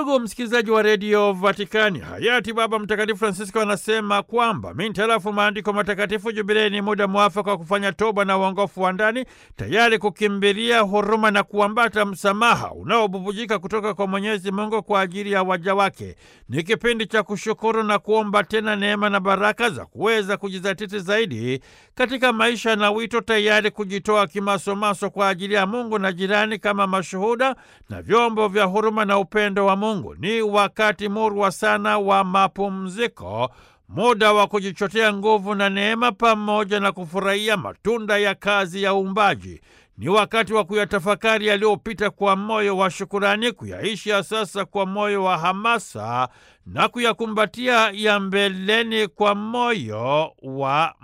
Ndugu msikilizaji wa redio Vatikani, hayati Baba Mtakatifu Francisco anasema kwamba mintarafu maandiko matakatifu, jubilei ni muda mwafaka wa kufanya toba na uongofu wa ndani, tayari kukimbilia huruma na kuambata msamaha unaobubujika kutoka kwa Mwenyezi Mungu kwa ajili ya waja wake. Ni kipindi cha kushukuru na kuomba tena neema na baraka za kuweza kujizatiti zaidi katika maisha na wito, tayari kujitoa kimasomaso kwa ajili ya Mungu na jirani kama mashuhuda na vyombo vya huruma na upendo wa Mungu. Ni wakati murwa sana wa mapumziko, muda wa kujichotea nguvu na neema, pamoja na kufurahia matunda ya kazi ya uumbaji. Ni wakati wa kuyatafakari yaliyopita kwa moyo wa shukurani, kuyaishi ya sasa kwa moyo wa hamasa na kuyakumbatia ya mbeleni kwa moyo wa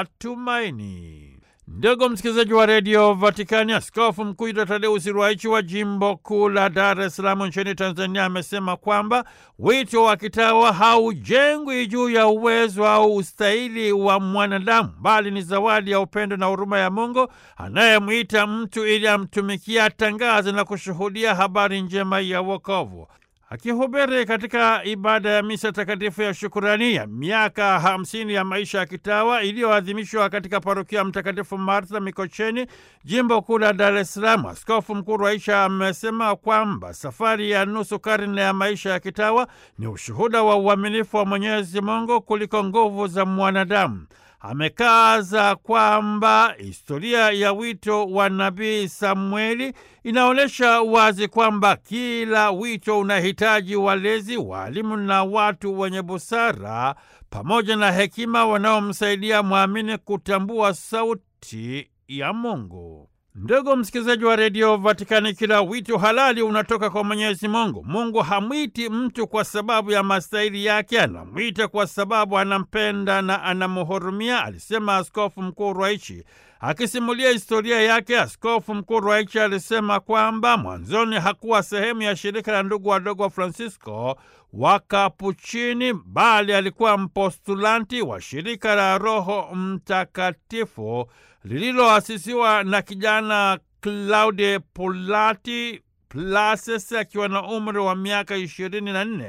matumaini. Ndugu msikilizaji wa redio Vatikani, askofu mkuu Yuda Tadeusi Ruwaichi wa jimbo kuu la Dar es Salaam nchini Tanzania amesema kwamba wito wa kitawa haujengwi juu ya uwezo au ustahili wa mwanadamu, bali ni zawadi ya upendo na huruma ya Mungu anayemwita mtu ili amtumikia, atangaze na kushuhudia habari njema ya wokovu. Akihubiri katika ibada ya misa takatifu ya shukurani ya miaka hamsini ya maisha ya kitawa iliyoadhimishwa katika parokia Mtakatifu Martha Mikocheni, jimbo kuu la Dar es Salaam, askofu mkuu Rwaisha amesema kwamba safari ya nusu karne ya maisha ya kitawa ni ushuhuda wa uaminifu wa Mwenyezi Mungu kuliko nguvu za mwanadamu. Amekaza kwamba historia ya wito wa nabii Samueli inaonyesha wazi kwamba kila wito unahitaji walezi, waalimu na watu wenye busara pamoja na hekima wanaomsaidia mwamini kutambua sauti ya Mungu. Ndugu msikilizaji wa redio Vatikani, kila wito halali unatoka kwa Mwenyezi Mungu. Mungu hamwiti mtu kwa sababu ya mastahili yake, anamwita kwa sababu anampenda na anamhurumia, alisema Askofu Mkuu Rwaichi. Akisimulia historia yake, Askofu Mkuu Rwaichi alisema kwamba mwanzoni hakuwa sehemu ya shirika la ndugu wadogo wa Francisco wa Kapuchini, bali alikuwa mpostulanti wa shirika la Roho Mtakatifu lililoasisiwa na kijana Claude Pulati Plases akiwa na umri wa miaka ishirini na nne